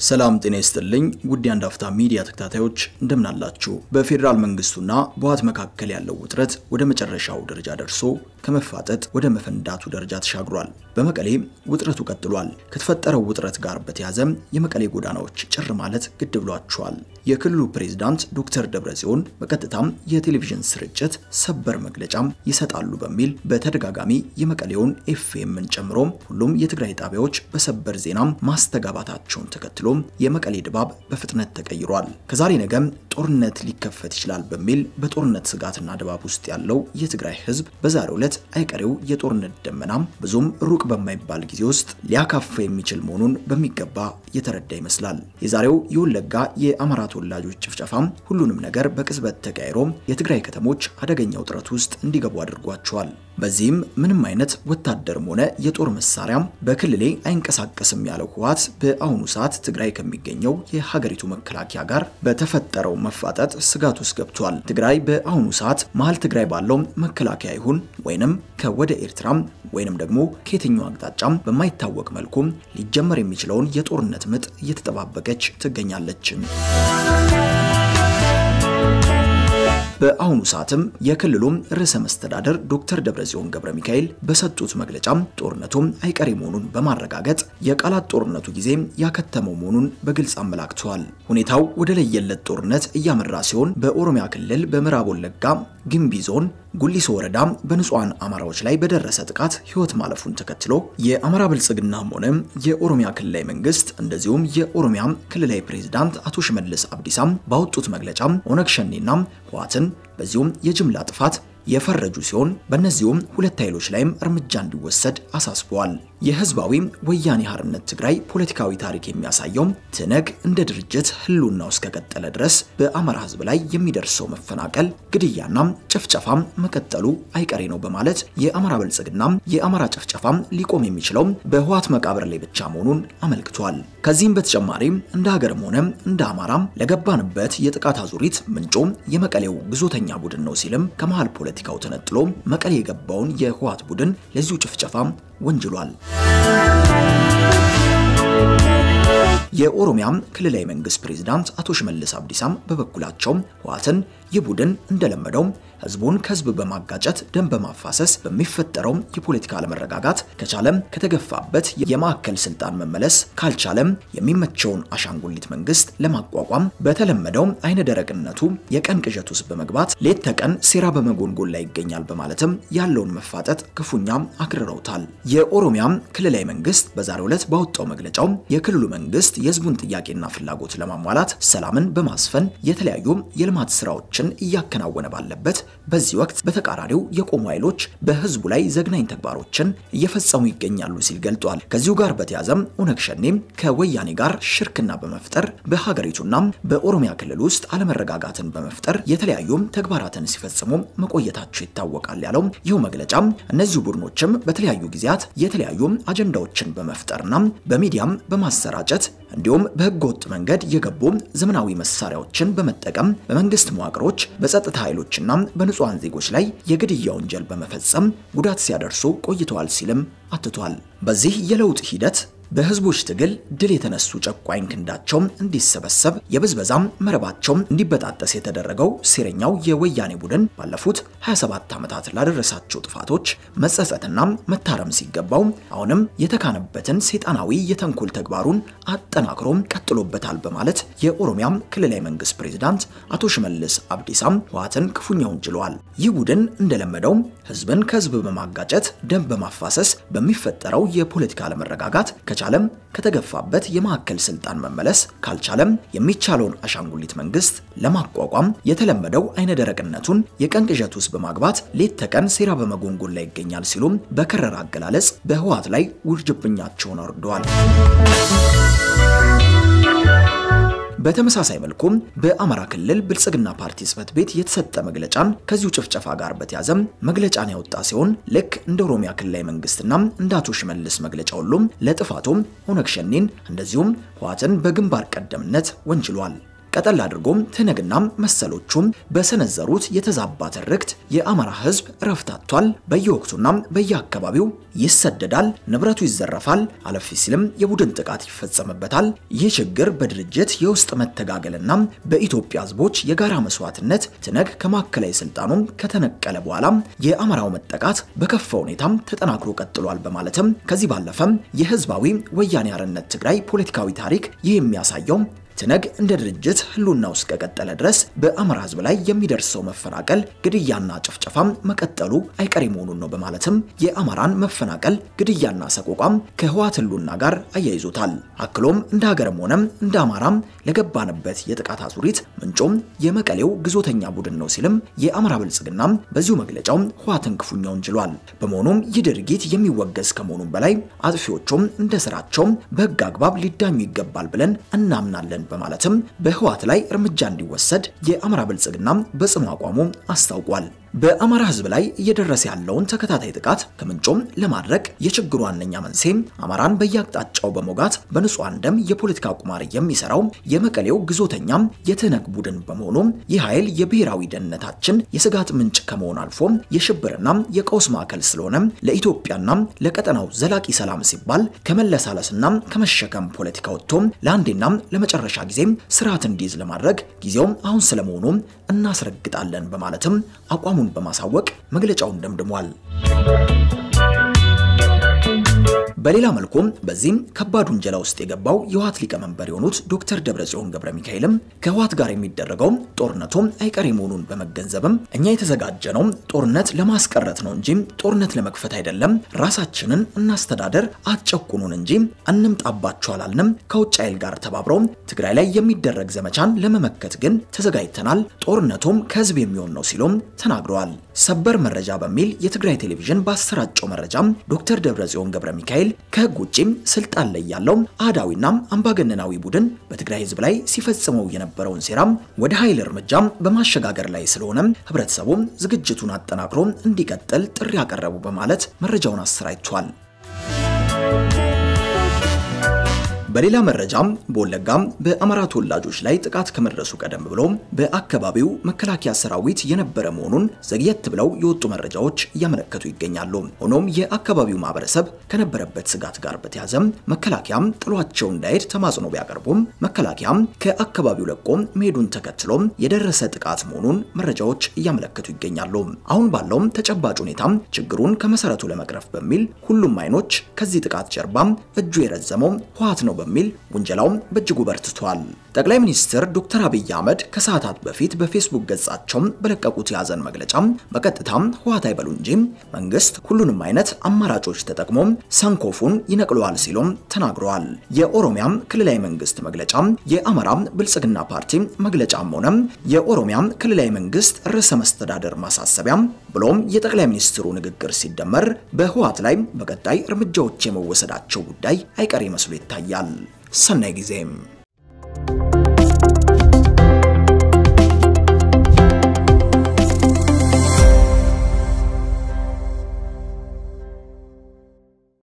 ሰላም ጤና ይስጥልኝ ውድ የአንድ አፍታ ሚዲያ ተከታታዮች እንደምን አላችሁ? በፌዴራል መንግስቱና በህወሓት መካከል ያለው ውጥረት ወደ መጨረሻው ደረጃ ደርሶ ከመፋጠጥ ወደ መፈንዳቱ ደረጃ ተሻግሯል። በመቀሌ ውጥረቱ ቀጥሏል። ከተፈጠረው ውጥረት ጋር በተያያዘ የመቀሌ ጎዳናዎች ጭር ማለት ግድ ብሏቸዋል። የክልሉ ፕሬዝዳንት ዶክተር ደብረጽዮን በቀጥታም የቴሌቪዥን ስርጭት ሰበር መግለጫም ይሰጣሉ በሚል በተደጋጋሚ የመቀሌውን ኤፍኤምን ጨምሮ ሁሉም የትግራይ ጣቢያዎች በሰበር ዜናም ማስተጋባታቸውን ተከትሎ የመቀሌ ድባብ በፍጥነት ተቀይሯል። ከዛሬ ነገም ጦርነት ሊከፈት ይችላል በሚል በጦርነት ስጋትና ድባብ ውስጥ ያለው የትግራይ ህዝብ በዛሬው ዕለት አይቀሬው የጦርነት ደመናም ብዙም ሩቅ በማይባል ጊዜ ውስጥ ሊያካፋ የሚችል መሆኑን በሚገባ የተረዳ ይመስላል። የዛሬው የወለጋ የአማራ ተወላጆች ጭፍጨፋም ሁሉንም ነገር በቅጽበት ተቀያይሮ የትግራይ ከተሞች አደገኛ ውጥረት ውስጥ እንዲገቡ አድርጓቸዋል። በዚህም ምንም አይነት ወታደርም ሆነ የጦር መሳሪያም በክልሌ አይንቀሳቀስም ያለው ህወሓት በአሁኑ ሰዓት ትግራይ ከሚገኘው የሀገሪቱ መከላከያ ጋር በተፈጠረው መፋጠጥ ስጋት ውስጥ ገብቷል። ትግራይ በአሁኑ ሰዓት መሀል ትግራይ ባለው መከላከያ ይሁን ወይንም ከወደ ኤርትራም ወይንም ደግሞ ከየትኛው አቅጣጫም በማይታወቅ መልኩ ሊጀመር የሚችለውን የጦርነት ምጥ እየተጠባበቀች ትገኛለች። በአሁኑ ሰዓትም የክልሉም ርዕሰ መስተዳደር ዶክተር ደብረጽዮን ገብረ ሚካኤል በሰጡት መግለጫም ጦርነቱም አይቀሬ መሆኑን በማረጋገጥ የቃላት ጦርነቱ ጊዜ ያከተመው መሆኑን በግልጽ አመላክተዋል። ሁኔታው ወደ ለየለት ጦርነት እያመራ ሲሆን በኦሮሚያ ክልል በምዕራብ ወለጋ ግንቢ ዞን ጉሊሶ ወረዳ በንጹሃን አማራዎች ላይ በደረሰ ጥቃት ህይወት ማለፉን ተከትሎ የአማራ ብልጽግናም ሆነ የኦሮሚያ ክልላዊ መንግስት እንደዚሁም የኦሮሚያ ክልላዊ ፕሬዝዳንት አቶ ሽመልስ አብዲሳም ባወጡት መግለጫ ኦነግ ሸኔና ህወሓትን በዚሁም የጅምላ ጥፋት የፈረጁ ሲሆን በእነዚሁም ሁለት ኃይሎች ላይም እርምጃ እንዲወሰድ አሳስበዋል። የህዝባዊ ወያኔ ሓርነት ትግራይ ፖለቲካዊ ታሪክ የሚያሳየው ትነግ እንደ ድርጅት ህልውናው እስከቀጠለ ድረስ በአማራ ህዝብ ላይ የሚደርሰው መፈናቀል፣ ግድያና ጭፍጨፋም መቀጠሉ አይቀሬ ነው በማለት የአማራ ብልጽግና የአማራ ጭፍጨፋም ሊቆም የሚችለው በህወሓት መቃብር ላይ ብቻ መሆኑን አመልክቷል። ከዚህም በተጨማሪ እንደ ሀገርም ሆነ እንደ አማራም ለገባንበት የጥቃት አዙሪት ምንጮ የመቀሌው ግዞተኛ ቡድን ነው ሲልም ከመሃል ፖለቲካው ተነጥሎ መቀሌ የገባውን የህወሓት ቡድን ለዚሁ ጭፍጨፋ ወንጅሏል። የኦሮሚያ ክልላዊ መንግስት ፕሬዝዳንት አቶ ሽመልስ አብዲሳም በበኩላቸው ህወሓትን ይህ ቡድን እንደለመደው ህዝቡን ከህዝብ በማጋጨት ደም በማፋሰስ በሚፈጠረው የፖለቲካ አለመረጋጋት ከቻለም ከተገፋበት የማዕከል ስልጣን መመለስ ካልቻለም የሚመቸውን አሻንጉሊት መንግስት ለማቋቋም በተለመደው አይነ ደረቅነቱ የቀን ቅዠት ውስጥ በመግባት ሌት ተቀን ሴራ በመጎንጎን ላይ ይገኛል በማለትም ያለውን መፋጠጥ ክፉኛ አክርረውታል። የኦሮሚያ ክልላዊ መንግስት በዛሬው ዕለት ባወጣው መግለጫው የክልሉ መንግስት የህዝቡን ጥያቄና ፍላጎት ለማሟላት ሰላምን በማስፈን የተለያዩ የልማት ስራዎችን እያከናወነ ባለበት በዚህ ወቅት በተቃራኒው የቆሙ ኃይሎች በህዝቡ ላይ ዘግናኝ ተግባሮችን እየፈጸሙ ይገኛሉ ሲል ገልጧል። ከዚሁ ጋር በተያዘም ኦነግ ሸኔም ከወያኔ ጋር ሽርክና በመፍጠር በሀገሪቱና በኦሮሚያ ክልል ውስጥ አለመረጋጋትን በመፍጠር የተለያዩ ተግባራትን ሲፈጽሙ መቆየታቸው ይታወቃል ያለው ይህ መግለጫ እነዚሁ ቡድኖችም በተለያዩ ጊዜያት የተለያዩ አጀንዳዎችን በመፍጠርና በሚዲያም በማሰራጨት እንዲሁም በህገ ወጥ መንገድ የገቡ ዘመናዊ መሳሪያዎችን በመጠቀም በመንግስት መዋቅሮች በጸጥታ ኃይሎችና በንጹሃን ዜጎች ላይ የግድያ ወንጀል በመፈጸም ጉዳት ሲያደርሱ ቆይተዋል ሲልም አትቷል። በዚህ የለውጥ ሂደት በህዝቦች ትግል ድል የተነሱ ጨቋኝ ክንዳቸው እንዲሰበሰብ የብዝበዛም መረባቸው እንዲበጣጠስ የተደረገው ሴረኛው የወያኔ ቡድን ባለፉት 27 ዓመታት ላደረሳቸው ጥፋቶች መጸጸትና መታረም ሲገባው አሁንም የተካነበትን ሰይጣናዊ የተንኮል ተግባሩን አጠናክሮ ቀጥሎበታል በማለት የኦሮሚያ ክልላዊ መንግስት ፕሬዝዳንት አቶ ሽመልስ አብዲሳም ህወሓትን ክፉኛ ወንጅለዋል። ይህ ቡድን እንደለመደው ህዝብን ከህዝብ በማጋጨት ደም በማፋሰስ በሚፈጠረው የፖለቲካ አለመረጋጋት ከቻለም ከተገፋበት የማዕከል ስልጣን መመለስ ካልቻለም የሚቻለውን አሻንጉሊት መንግስት ለማቋቋም የተለመደው አይነ ደረቅነቱን የቀን ቅዠት ውስጥ በማግባት ሌት ተቀን ሴራ በመጎንጎን ላይ ይገኛል ሲሉም በከረረ አገላለጽ በህወሓት ላይ ውርጅብኛቸውን አውርደዋል። በተመሳሳይ መልኩም በአማራ ክልል ብልጽግና ፓርቲ ጽህፈት ቤት የተሰጠ መግለጫን ከዚሁ ጭፍጨፋ ጋር በተያዘም መግለጫን ያወጣ ሲሆን ልክ እንደ ኦሮሚያ ክልላዊ መንግስትና እንደ አቶ ሽመልስ መግለጫ ሁሉም ለጥፋቱም ኦነግ ሸኔን እንደዚሁም ህወሓትን በግንባር ቀደምነት ወንጅሏል። ቀጠል አድርጎም ትነግና መሰሎቹም በሰነዘሩት የተዛባ ትርክት የአማራ ህዝብ እረፍት አጥቷል። በየወቅቱና በየአካባቢው ይሰደዳል፣ ንብረቱ ይዘረፋል፣ አለፍ ሲልም የቡድን ጥቃት ይፈጸምበታል። ይህ ችግር በድርጅት የውስጥ መተጋገልና በኢትዮጵያ ህዝቦች የጋራ መስዋዕትነት ትነግ ከማዕከላዊ ስልጣኑም ከተነቀለ በኋላ የአማራው መጠቃት በከፋ ሁኔታም ተጠናክሮ ቀጥሏል በማለትም ከዚህ ባለፈም የህዝባዊ ወያኔ ሓርነት ትግራይ ፖለቲካዊ ታሪክ ይህ የሚያሳየው ትነግ እንደ ድርጅት ህልውናው እስከቀጠለ ድረስ በአማራ ህዝብ ላይ የሚደርሰው መፈናቀል፣ ግድያና ጭፍጨፋም መቀጠሉ አይቀሬ መሆኑን ነው በማለትም የአማራን መፈናቀል፣ ግድያና ሰቆቋም ከህወሓት ህልውና ጋር አያይዞታል። አክሎም እንደ ሀገርም ሆነም እንደ አማራም ለገባንበት የጥቃት አዙሪት ምንጮም የመቀሌው ግዞተኛ ቡድን ነው ሲልም የአማራ ብልጽግናም በዚሁ መግለጫው ህወሓትን ክፉኛ ወንጅሏል። በመሆኑም ይህ ድርጊት የሚወገዝ ከመሆኑም በላይ አጥፊዎቹም እንደ ስራቸው በህግ አግባብ ሊዳኙ ይገባል ብለን እናምናለን በማለትም በህወሓት ላይ እርምጃ እንዲወሰድ የአማራ ብልጽግና በጽኑ አቋሙ አስታውቋል። በአማራ ህዝብ ላይ እየደረሰ ያለውን ተከታታይ ጥቃት ከምንጮም ለማድረቅ የችግሩ ዋነኛ መንስኤ አማራን በየአቅጣጫው በሞጋት በንጹሐን ደም የፖለቲካ ቁማር የሚሰራው የመቀሌው ግዞተኛም የትነግ ቡድን በመሆኑ ይህ ኃይል የብሔራዊ ደህንነታችን የስጋት ምንጭ ከመሆን አልፎ የሽብርና የቀውስ ማዕከል ስለሆነ ለኢትዮጵያና ለቀጠናው ዘላቂ ሰላም ሲባል ከመለሳለስና ከመሸከም ፖለቲካ ወጥቶ ለአንዴና ለመጨረሻ ጊዜ ስርዓት እንዲይዝ ለማድረግ ጊዜውም አሁን ስለመሆኑ እናስረግጣለን በማለትም አቋሙን በማሳወቅ መግለጫውን ደምድሟል። በሌላ መልኩም በዚህም ከባድ ውንጀላ ውስጥ የገባው የህወሓት ሊቀመንበር የሆኑት ዶክተር ደብረጽዮን ገብረ ሚካኤልም ከህወሓት ጋር የሚደረገው ጦርነቱም አይቀሬ መሆኑን በመገንዘብም እኛ የተዘጋጀነው ጦርነት ለማስቀረት ነው እንጂ ጦርነት ለመክፈት አይደለም፣ ራሳችንን እናስተዳደር፣ አትጨቁኑን እንጂ እንምጣባችሁ አላልንም። ከውጭ ኃይል ጋር ተባብረው ትግራይ ላይ የሚደረግ ዘመቻን ለመመከት ግን ተዘጋጅተናል፣ ጦርነቱም ከህዝብ የሚሆን ነው ሲሉም ተናግረዋል። ሰበር መረጃ በሚል የትግራይ ቴሌቪዥን ባሰራጨው መረጃም ዶክተር ደብረጽዮን ገብረ ሚካኤል ከህግ ውጪም ስልጣን ላይ ያለው አህዳዊና አምባገነናዊ ቡድን በትግራይ ህዝብ ላይ ሲፈጽመው የነበረውን ሴራም ወደ ኃይል እርምጃም በማሸጋገር ላይ ስለሆነ ህብረተሰቡ ዝግጅቱን አጠናክሮ እንዲቀጥል ጥሪ ያቀረቡ በማለት መረጃውን አሰራጭቷል። በሌላ መረጃም በወለጋም በአማራ ተወላጆች ላይ ጥቃት ከመድረሱ ቀደም ብሎ በአካባቢው መከላከያ ሰራዊት የነበረ መሆኑን ዘግየት ብለው የወጡ መረጃዎች እያመለከቱ ይገኛሉ። ሆኖም የአካባቢው ማህበረሰብ ከነበረበት ስጋት ጋር በተያዘም መከላከያም ጥሏቸው እንዳይሄድ ተማጽኖ ቢያቀርቡም መከላከያም ከአካባቢው ለቆ መሄዱን ተከትሎ የደረሰ ጥቃት መሆኑን መረጃዎች እያመለከቱ ይገኛሉ። አሁን ባለውም ተጨባጭ ሁኔታም ችግሩን ከመሰረቱ ለመቅረፍ በሚል ሁሉም አይኖች ከዚህ ጥቃት ጀርባም እጁ የረዘመው ህወሓት ነው በሚል ውንጀላውም በእጅጉ በርትቷል። ጠቅላይ ሚኒስትር ዶክተር አብይ አህመድ ከሰዓታት በፊት በፌስቡክ ገጻቸው በለቀቁት የያዘን መግለጫ በቀጥታም ህወሓት አይበሉ እንጂ መንግስት ሁሉንም አይነት አማራጮች ተጠቅሞ ሰንኮፉን ይነቅለዋል ሲሉም ተናግረዋል። የኦሮሚያም ክልላዊ መንግስት መግለጫ፣ የአማራ ብልጽግና ፓርቲ መግለጫም ሆነ የኦሮሚያ ክልላዊ መንግስት ርዕሰ መስተዳደር ማሳሰቢያ ብሎም የጠቅላይ ሚኒስትሩ ንግግር ሲደመር በህወሓት ላይ በቀጣይ እርምጃዎች የመወሰዳቸው ጉዳይ አይቀሬ መስሎ ይታያል። ሰናይ ጊዜም